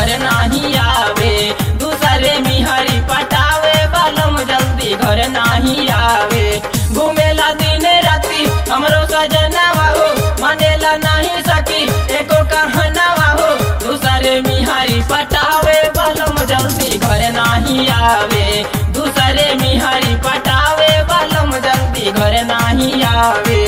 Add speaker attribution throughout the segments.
Speaker 1: घर नाही आवे दूसरे मिहरी पटावे बलम जल्दी घर नाही आवे घूमेला दिन राती हमरो सजनवा हो मानेला नहीं सकी एको कहनवा हो दूसरे मिहरी पटावे बलम जल्दी घर नाही आवे दूसरे मिहरी पटावे बलम जल्दी घर नाही आवे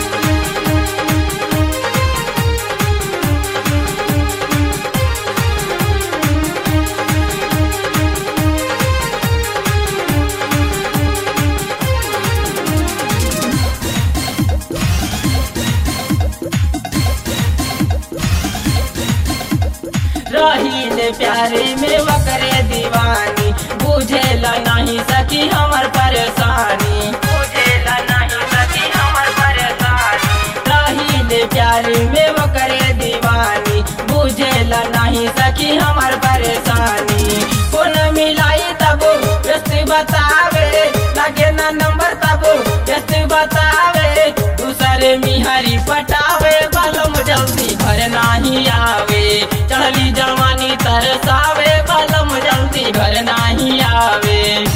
Speaker 1: रहीले प्यारे में वकरे दीवानी बुझेला नहीं सकी हमर परेशानी बुझेला नहीं सकी हमर परेशानी रहीले प्यारे में वकरे दीवानी बुझेला नहीं सकी हमर परेशानी कौन मिलाई तब व्यस्त बतावे लगे ना नंबर तब व्यस्त बतावे दूसरे मिहरी पटावे बलम जल्दी घर नाही आवे चढ़ली जवानी तरसावे बलम जल्दी घर नाही आवे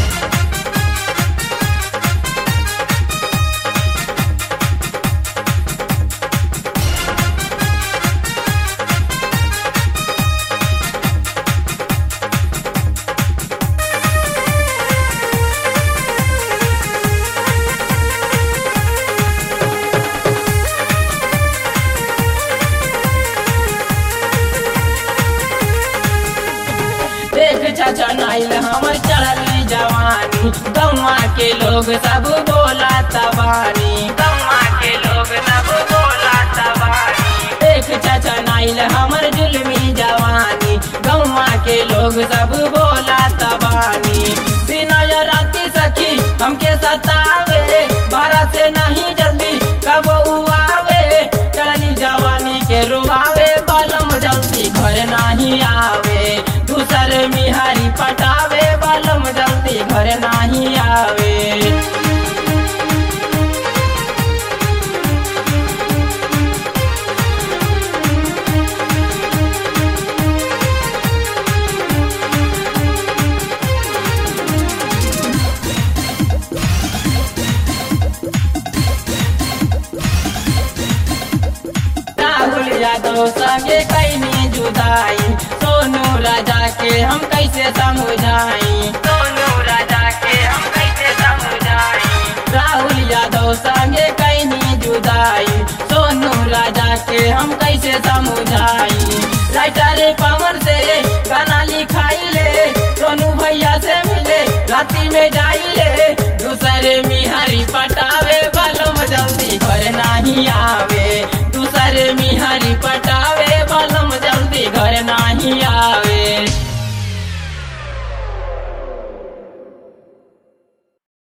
Speaker 1: देख चाचा नाइल हमर चढ़ली जवानी गौवा के लोग सब बोला तबानी गौवा के लोग सब बोला तबानी देख चाचा नाइल हमर जुलमी जवानी गौवा के लोग सब बोला तबानी बिना या राती सखी हमके सतावे बारह से नहीं जल्दी कब उआवे चढ़ली जवानी के रुआवे बलम जल्दी घर नहीं आवे दूसर मिहारी पटावे बलम जल्दी घर नहीं आवे राहुल यादव संगे कैनी जुदाई सोनू राजा के हम कैसे समझाई सोनू राजा के हम कैसे समझाई राहुल यादव संगे कैनी जुदाई सोनू राजा के हम कैसे समझाई राइटर पवन से गाना लिखाई ले सोनू भैया से मिले राती में जाई ले दूसरे मिहारी पटावे बलम जल्दी घर नहीं आ